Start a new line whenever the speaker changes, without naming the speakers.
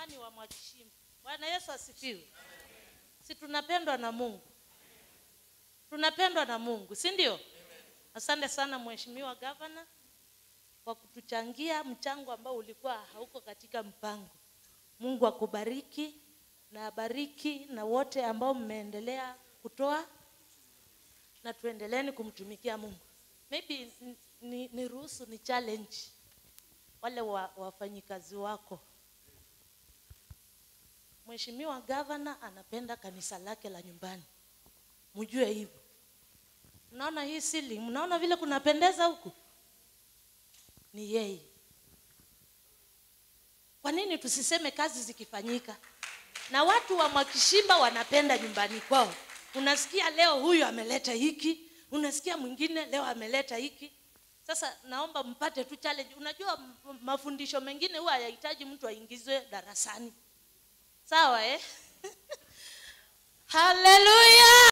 amani wa Mwakishimba. Bwana Yesu asifiwe. Si tunapendwa na Mungu, tunapendwa na Mungu, si ndio? Asante sana Mheshimiwa Gavana kwa kutuchangia mchango ambao ulikuwa hauko katika mpango. Mungu akubariki na abariki na wote ambao mmeendelea kutoa na tuendeleeni kumtumikia Mungu. Maybe ni, ni, ni ruhusu ni challenge wale wa, wafanyikazi wako. Mheshimiwa Gavana anapenda kanisa lake la nyumbani, mjue hivyo. Mnaona hii ceiling, mnaona vile kunapendeza huku, ni yeye. Kwa nini tusiseme kazi zikifanyika? Na watu wa Mwakishimba wanapenda nyumbani kwao. Unasikia leo huyu ameleta hiki, unasikia mwingine leo ameleta hiki. Sasa naomba mpate tu challenge. Unajua m- mafundisho mengine huwa hayahitaji mtu aingizwe darasani, sawa eh? Haleluya!